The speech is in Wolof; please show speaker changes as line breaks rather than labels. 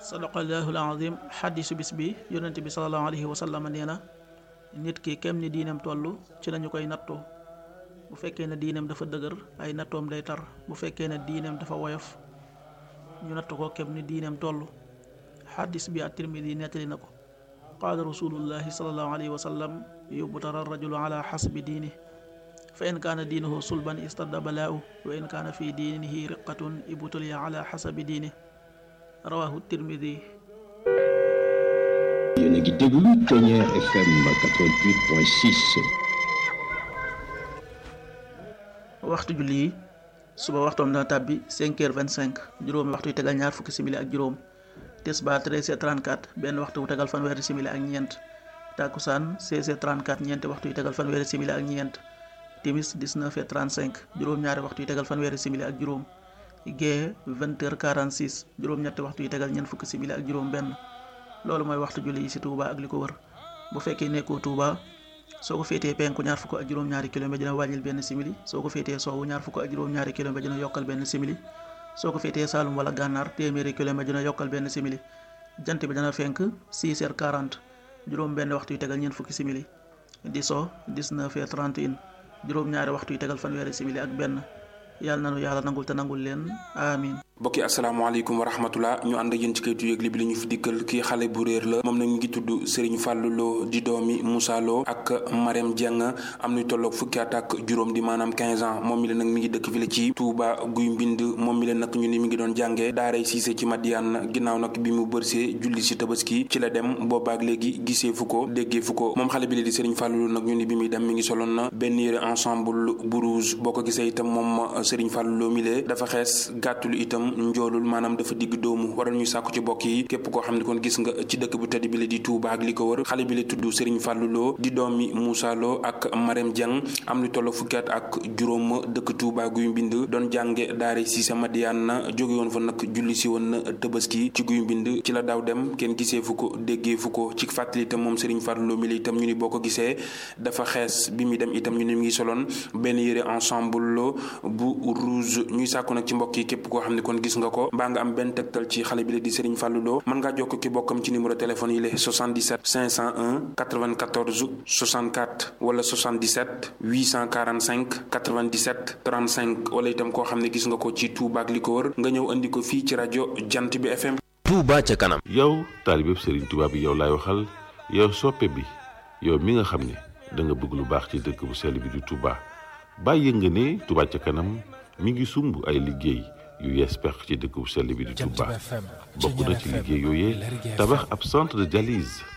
sadaqallahu alazim xadisu bis bi yonente bi salallahu alayhi wa sallam nee na nit ki kem ni diineem toll ci lañu koy nattoo bu fekkee ne diineem dafa dëgër ay nattoom day tar bu fekkee ne diineem dafa woyof ñu natt ko kem ni diineem toll xadis bi at-Tirmidi nettali na ko qaala rasulullahi salallahu alayhi wa sallam yubtara rajulu ala xasbi diini fa in kaana diinuhu sulban istadda balaahu wa in kaana fi diinihi riqatun ibtuliya ala xasabi diini rawahu tirmidi
yéen a ngi déglu Ténière FM 88.6
waxtu julli yi suba waxtoom dana tàbbi 5 heures 25 juróomi waxtu yu tegal ñaar fukki simili ak juróom tisbaar 13 heures 34 benn waxtu wu tegal fanweeri simili ak ñeent takkusaan 16 heures 34 ñeenti waxtu yu tegal fanweeri simili ak ñeent timis 19 heures 35 juróom-ñaari waxtu yu tegal fanweeri simili ak juróom gée 20 heures 46 juróom-ñetti waxtu yu tegal ñeent fukki simili ak juróom benn loolu mooy waxtu julli yi ci Touba ak li ko wër bu fekkee nekkoo Touba soo ko féetee penku ñaar fukk ak juróom-ñaari kilomètre dina wàññil benn simili soo ko féetee soowu ñaar fukk ak juróom-ñaari kilomètre dina yokkal benn simili soo ko féetee Saalum wala Gànnaar téeméeri kilomètre dina yokkal benn simili jant bi dana fenk 6 heures 40 juróom benn waxtu yu tegal ñeent fukki simili di so 19 heures 31 juróom-ñaari waxtu yu tegal fanweeri simili ak benn yàlla nanu yàlla nangul te nangul leen amin
mbokki asalaamaaleykum wa rahmatullah ñu ànd ak yéen ci kayitu yëgle bi li ñu fi dikkal kii xale bu réer la moom nag mi ngi tudd Serigne Fallou Lo di doomi Moussa Lo ak Marème Dieng am nuy tolloog fukki at ak juróom di maanaam 15 ans moom mi la nag mi ngi dëkk fi la ci Touba guy mbind moom mi la nag ñu ni mi ngi doon jàngee daaray Cissé ci Madiane ginnaaw nag bi mu bërsee julli si tabaski ci la dem boobaak léegi gisee fu ko déggee fu ko moom xale bi la di Serigne Fallou Lo nag ñu ni bi muy dem mi ngi soloon na benn yére ensemble bu rouge boo ko gisee itam moom Serigne Fallou Lo mi lee dafa xees gàttul itam njoolul maanaam dafa digg doomu waral ñu sàkku ci bokk yi képp koo xam ne kon gis nga ci dëkk bu tedd bi la di Touba ak li ko wër xale bi la tudd Serigne Fallou Lo di doomi Moussa Lo ak Marème Dieng am lu toll fukki at ak juróom dëkk Touba guy mbind doon jànge daare si sa Madiane na jóge woon fa nag julli si woon na Tabaski ci guy mbind ci la daaw dem kenn gisee fu ko déggee fu ko ci fàttali itam moom Serigne Fallou Lo mi la itam ñu ni boo ko gisee dafa xees bi muy dem itam ñu ni mu ngi soloon benn yére ensemble bu rouge ñuy sàkku nag ci mbokk yi képp koo xam ne kon gis nga ko mbaa nga am benn tegtal ci xale bi la di Serigne Fallou Lo mën ngaa jokk ki bokkam ci numéro téléphone yi la 77 501 94 64 wala 77 845 97 35 wala itam koo xam ne gis nga ko ci Touba ak li ko wër nga ñëw andi ko fii ci rajo Jant bi FM.
Touba ca kanam.
yow taalibeb Serigne Touba bi yow laay waxal yow soppe bi yow mi nga xam ne da nga bëgg lu baax ci dëkk bu sell bi di Touba bàyyi nga ne Touba ca kanam mi ngi sumb ay liggéey. yu yees pex ci dëkk bu sell bi di Touba bokk na ci liggéey yooyee tabax ab centre de dialyse